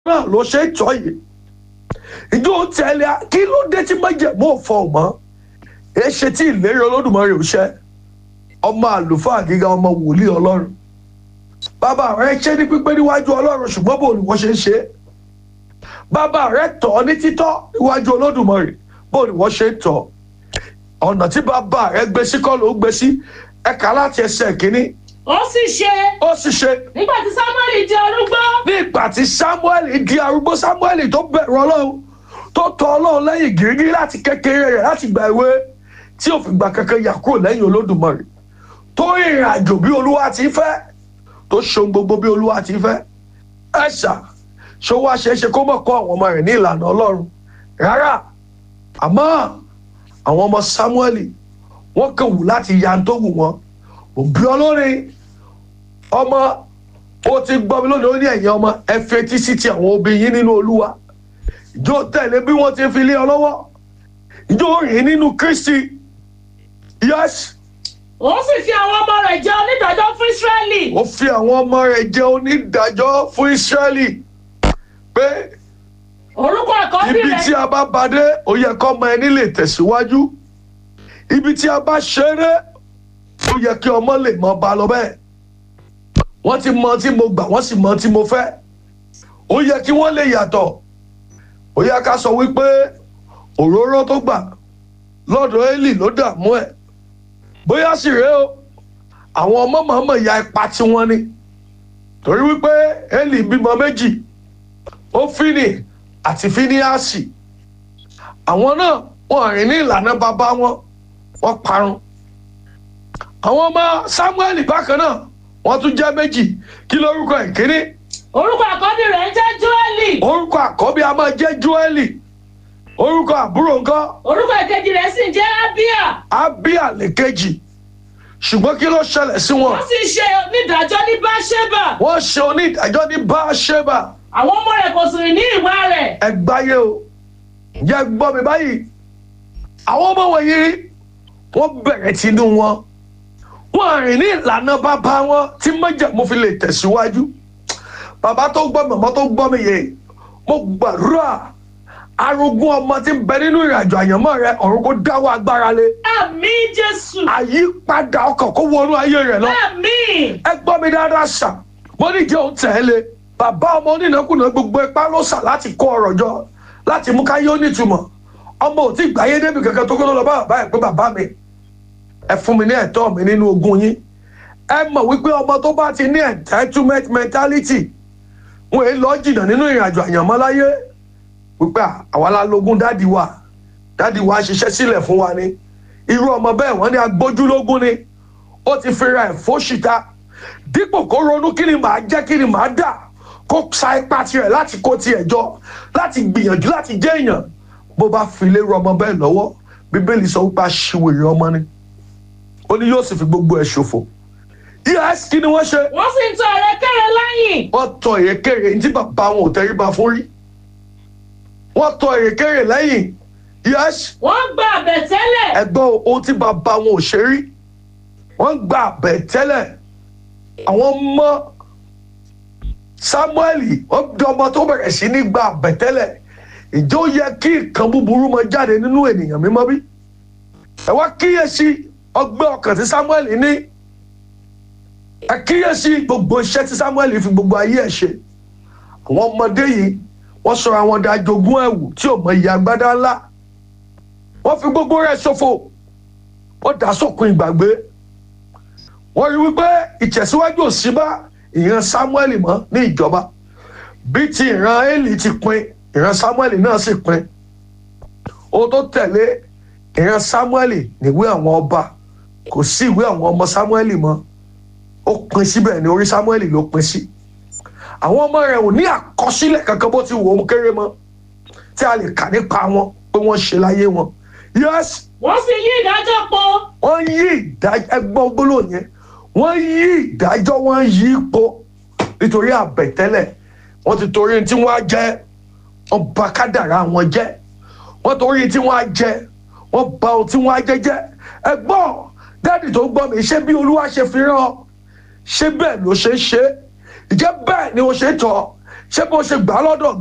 náà ló ṣe é tọ́ yìí ìjọ tẹ̀lé a kí ló dé tí májẹ̀mú òfò mọ́ ẹ ṣe tí ìlérí olódùmarè ò ṣẹ ọmọ àlùfáà gíga ọmọ wòlíì ọlọ́run bàbá rẹ ṣe ní pípé níwájú ọlọ́run ṣùgbọ́n bò ní wọ́n ṣe ń ṣe é bàbá rẹ tọ́ ní títọ́ níwájú olódùmarè bò ní wọ́n ṣe ń tọ́ ọ̀nà tí bàbá rẹ gbé sí kọ́ ló gbé sí ẹ̀ka láti ẹsẹ̀ kínní ó sì ṣe ó sì ṣe nígbà tí samuel di arúgbó ní ìgbà tí samuel di arúgbó samuel tó bẹ̀rù ọlọ́run tó tọ ọlọ́run lẹ́yìn gírígírí láti kékeré rẹ̀ láti gba ìwé tí ò fi gbà kankan yà kúrò lẹ́yìn olódùmarè tó ìrìn àjò bí olúwa ti fẹ́ tó ṣohun gbogbo bí olúwa ti fẹ́ ẹ̀ṣà ṣó wá ṣeé ṣe kó mọ̀ kọ́ àwọn ọmọ rẹ̀ ní ìlànà ọlọ́run rárá àmọ́ àwọn ọmọ samuel wọ́n kàn wù láti ya tó wù wọ́n òbí ọlọ́rin ọmọ ó ti gbọ́ mi lónìí ó ní ẹ̀yìn ọmọ ẹ fetí sí ti àwọn obìnrin yín nínú olúwa ìjọ tẹ̀lé bí wọ́n ti fi lé ọ lọ́wọ́ ìjọ rìn nínú kristi yes ó sì fi àwọn ọmọ rẹ̀ jẹ onídàájọ́ fún israẹli ó fi àwọn ọmọ rẹ̀ jẹ́ onídàájọ́ fún israẹli pé orúkọ àkọ́bí ibi tí rẹ̀ a bá badé ó yẹ kọ́ ọmọ ẹni lè tẹ̀síwájú ibi tí a bá ṣeré ó yẹ kí ọmọ lè mọ ba lọ bẹ́ẹ̀ wọ́n ti mọ tí mo gbà wọ́n sì mọ tí mo fẹ́ ó yẹ kí wọ́n lè yàtọ̀ ó yẹ ká sọ wípé òróró tó gbà lọ́dọ̀ Élì ló dààmú ẹ̀ bóyá sì rèé o àwọn ọmọ mọ̀ọ́mọ̀ ya ipa tí wọ́n ní torí wípé Élì bímọ méjì Ófínì àti Fíníásì àwọn náà wọ́n rìn ní ìlànà bàbá wọn wọ́n parun àwọn ọmọ Sámúẹ́lì bákan náà wọ́n tún jẹ́ méjì kí lórúkọ ìkíní orúkọ àkọ́bí rẹ̀ ń jẹ́ joeli orúkọ àkọ́bí a máa jẹ́ Jóẹ́lì orúkọ àbúrò nǹkan orúkọ ìkejì rẹ̀ sì ń jẹ́ abia Ábíà lèkejì ṣùgbọ́n kí ló ṣẹlẹ̀ sí wọn ó sì ṣe onídàájọ́ ní báṣẹ́bà wọ́n ṣe onídàájọ́ ní Báṣẹ́bà àwọn ọmọ rẹ̀ kò sì rìn ní ìwà rẹ̀ ẹgbáyé o jẹ́ gbọ́ mi báyìí àwọn ọmọ wọ̀nyí wọ́n bẹ̀rẹ̀ tinú wọn wọ́n rìn ní ìlànà bàbá wọn tí májẹ̀mú fi lè tẹ̀síwájú bàbá tó gbọ́ mi ọmọ tó gbọ́ mi yẹ mo gbàdúrà arógún ọmọ tí ń bẹ nínú ìrìnàjò àyànmọ́ rẹ ọ̀run kó dáwọ́ agbára lé àmì jésù àyípadà ọkàn kó wọnú ayé rẹ lọ àmì ẹ gbọ́ mi dáadáa ṣá mo ní jẹ́ òun tẹ̀lé bàbá ọmọ onínàkúnà gbogbo ipá ló sà láti kó ọrọ̀ jọ láti mú káyé ó nítumọ̀ ọmọ ò tí gbáyé débi kankan tó kó lọ bá bàbá ẹ̀ pé bàbá mi ẹ fún mi ní ẹ̀tọ́ mi nínú ogún yín ẹ mọ̀ wípé ọmọ tó bá ti ní entitlement mentality wọn èé lọ jìnnà nínú ìrìnàjò àyànmọ́ láyé wípé àwa la lógún dádì wa dádì wa ṣiṣẹ́ sílẹ̀ fún wa ni irú ọmọ bẹ́ẹ̀ wọ́n ní agbójúlógún ni ó ti fira ẹ̀ fóṣìta dípò kó ronú kí ni màá jẹ́ kí ni màá dà kó sa ipá tirẹ̀ láti kó tiẹ̀ jọ láti gbìyànjú láti jẹ́ èèyàn bó bá fi lérò ọmọ bẹ́ẹ̀ lọ́wọ́ bíbélì sọ wípé aṣiwèrè ọmọ ni ó ní yóò sì fi gbogbo ẹ̀ ṣòfò yes kí ni wọ́n ṣe wọ́n sì ń tọ ẹ̀rẹ́kẹ́rẹ́ lẹ́yìn wọ́n tọ èrèkèrè ní tí bàbá wọn ò tẹríba fún rí wọ́n tọ èrèkèrè lẹ́yìn yes wọ́n gba àbẹ̀tẹ́lẹ̀ ẹgbọ́n ohun tí bàbá wọn ò ṣe rí wọ́n gba àbẹ̀tẹ́lẹ̀ àwọn ọmọ Sámúẹ́lì wọ́n di ọmọ tó bẹ̀rẹ̀ sí ní gba àbẹ̀tẹ́lẹ̀ ìjọ yẹ kí nǹkan búburú máa jáde nínú ènìyàn mímọ́ bí ẹ wá kíyèsí ọgbẹ́ ọkàn tí Sámúẹ́lì ní ẹ kíyèsí gbogbo iṣẹ́ tí Sámúẹ́lì fi gbogbo ayé ẹ̀ ṣe àwọn ọmọdé yìí wọ́n sọ àwọn ọdẹ ajogún ẹ̀wù tí ò mọ iye agbádá ńlá wọ́n fi gbogbo rẹ̀ ṣòfò wọ́n dà sókun ìgbàgbé wọ́n rí wípé ìtẹ̀síwájú ò sí bá ìran Sámúẹ́lì mọ́ ní ìjọba bí ti ìran Élì ti pin ìran Sámúẹ́lì náà sì pin ohun tó tẹ̀lé ìran Sámúẹ́lì níwé àwọn ọba kò sí ìwé àwọn ọmọ Sámúẹ́lì mọ́ ó pin síbẹ̀ ní orí Sámúẹ́lì ló pin sí àwọn ọmọ rẹ̀ ò ní àkọsílẹ̀ kankan bó ti wò ó kéré mọ́ tí a lè kà nípa wọn pé wọ́n ṣe láyé wọn yes wọ́n sì yí ìdájọ́ pọ̀ wọ́n yí ìdájọ́ ẹgbọ́n gbólóhùn yẹn wọ́n yí ìdájọ́ wọ́n yí ipò nítorí àbẹ̀tẹ́lẹ̀ wọ́n ti torí tí wọ́n á jẹ́ wọ́n bà kádàrá wọn jẹ́ wọ́n torí tí wọ́n á jẹ́ wọ́n bà ohun tí wọ́n á jẹ́ jẹ́ ẹgbọ́n dáàdì tó gbọ́ mi ṣé bí olúwa ṣe fi rán ọ ṣé bẹ́ẹ̀ ló ṣe ń ṣe ìjẹ́ bẹ́ẹ̀ ni o ṣe tọ̀ ṣé bó ṣe gbà á lọ́dọ̀